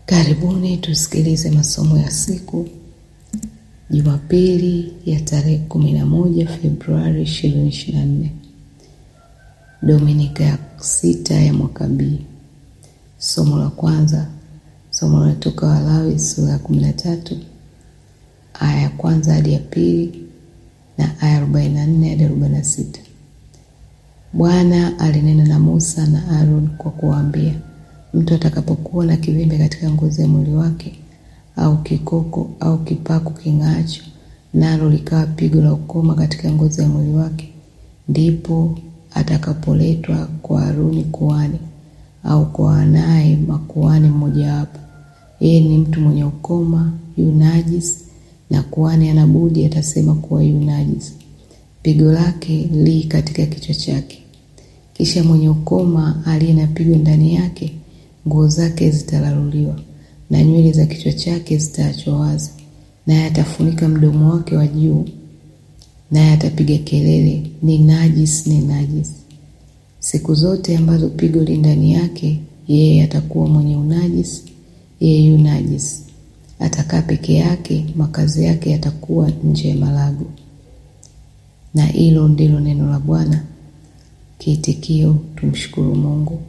Karibuni tusikilize masomo ya siku Jumapili ya tarehe kumi na moja Februari ishirini ishirini na nne Dominika ya sita ya mwaka B. Somo la kwanza, somo linatoka Walawi sura ya kumi na tatu aya ya kwanza hadi ya pili na aya arobaini na nne hadi arobaini na sita. Bwana alinena na Musa na Aaron kwa kuwaambia, mtu atakapokuwa na kivimbe katika ngozi ya mwili wake au kikoko au kipaku king'aacho, nalo likawa pigo la ukoma katika ngozi ya mwili wake, ndipo atakapoletwa kwa Haruni kuhani au kwa wanaye makuhani mmojawapo. Yeye ni mtu mwenye ukoma, yu najisi, na kuhani hana budi atasema kuwa yu najisi. Pigo lake li katika kichwa chake. Kisha mwenye ukoma aliye na pigo ndani yake, nguo zake zitalaluliwa na nywele za kichwa chake zitaachwa wazi, naye atafunika mdomo wake wa juu, naye atapiga kelele, ni najisi, ni najisi. Siku zote ambazo pigo li ndani yake, yeye atakuwa mwenye unajisi, yeye yu najisi. Atakaa peke yake, makazi yake yatakuwa nje ya malago. Na hilo ndilo neno la Bwana. Kiitikio: tumshukuru Mungu.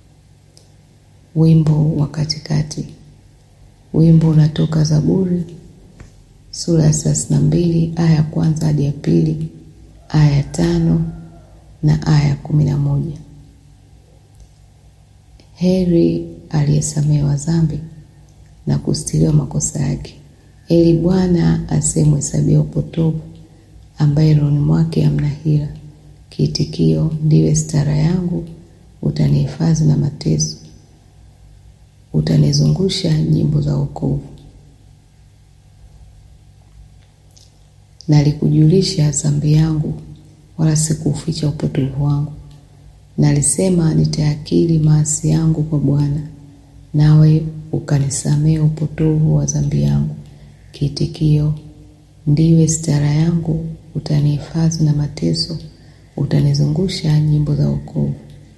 Wimbo wa katikati. Wimbo unatoka Zaburi sura ya thelathini na mbili aya ya kwanza hadi ya pili, aya ya tano na aya ya kumi na moja. Heri aliyesamehewa dhambi na kustiriwa makosa yake. Heri Bwana asiyemhesabia upotovu, ambaye rohoni mwake hamna hila. Kiitikio: ndiwe stara yangu, utanihifadhi na mateso, utanizungusha nyimbo za wokovu. Nalikujulisha dhambi yangu, wala sikuuficha upotovu wangu. Nalisema nitayakiri maasi yangu kwa Bwana, nawe ukanisamehe upotovu wa dhambi yangu. Kiitikio: ndiwe stara yangu, utanihifadhi na mateso, utanizungusha nyimbo za wokovu.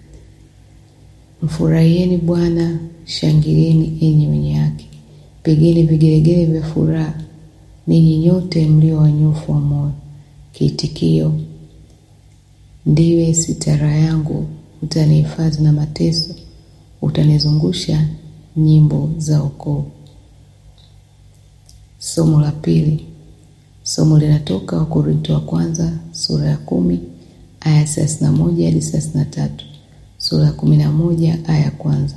Mfurahieni Bwana, shangilieni enyi wenye haki, pigeni vigelegele vya furaha, ninyi nyote mlio wanyofu wa moyo. Kiitikio: ndiwe sitara yangu, utanihifadhi na mateso, utanizungusha nyimbo za wokovu. Somo la pili. Somo linatoka Wakorintho wa kwanza sura ya kumi aya thelathini na moja hadi thelathini na tatu sura ya kumi na moja aya ya kwanza.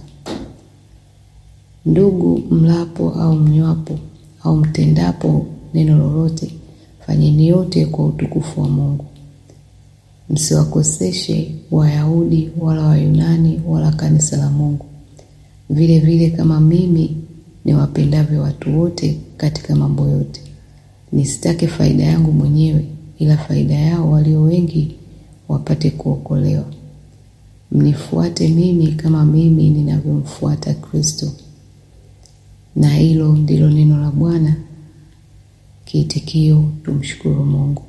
Ndugu, mlapo au mnywapo au mtendapo neno lolote, fanyeni yote kwa utukufu wa Mungu. Msiwakoseshe Wayahudi wala Wayunani wala kanisa la Mungu, vile vile kama mimi niwapendavyo watu wote katika mambo yote. Nisitake faida yangu mwenyewe, ila faida yao walio wengi wapate kuokolewa. Mnifuate mimi kama mimi ninavyomfuata Kristo. Na hilo ndilo neno la Bwana. Kiitikio: tumshukuru Mungu.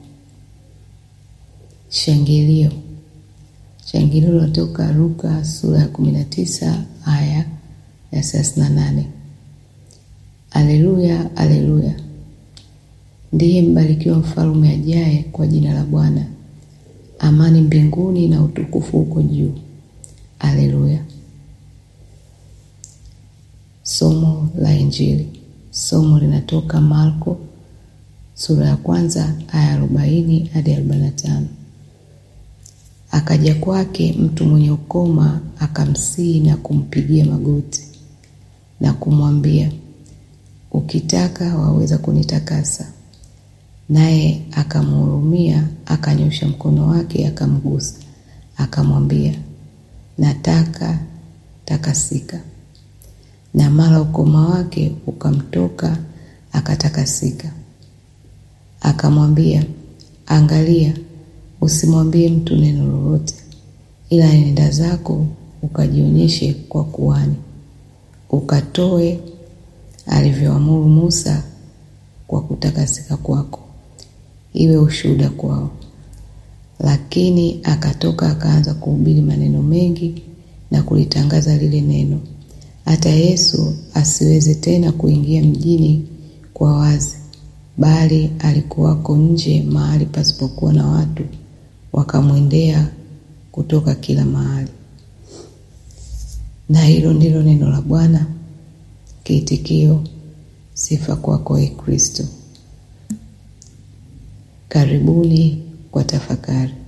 Shangilio. Shangilio linatoka Luka sura ya kumi na tisa aya ya thelathini na nane. Aleluya, aleluya! Ndiye mbarikiwa mfalme ajaye kwa jina la Bwana. Amani mbinguni na utukufu huko juu. Aleluya. Somo la Injili. Somo linatoka Marko sura ya kwanza aya arobaini hadi arobaini na tano. Akaja kwake mtu mwenye ukoma, akamsihi na kumpigia magoti na kumwambia, ukitaka waweza kunitakasa. Naye akamhurumia, akanyosha mkono wake, akamgusa, akamwambia, nataka, takasika. Na mara ukoma wake ukamtoka, akatakasika. Akamwambia, angalia, usimwambie mtu neno lolote, ila nenda zako ukajionyeshe kwa kuhani, ukatoe alivyoamuru Musa kwa kutakasika kwako, iwe ushuhuda kwao. Lakini akatoka akaanza kuhubiri maneno mengi na kulitangaza lile neno. hata Yesu asiweze tena kuingia mjini kwa wazi, bali alikuwako nje mahali pasipokuwa na watu, wakamwendea kutoka kila mahali. Na hilo ndilo neno la Bwana. Kiitikio: sifa kwako, Ee Kristo. Karibuni kwa tafakari.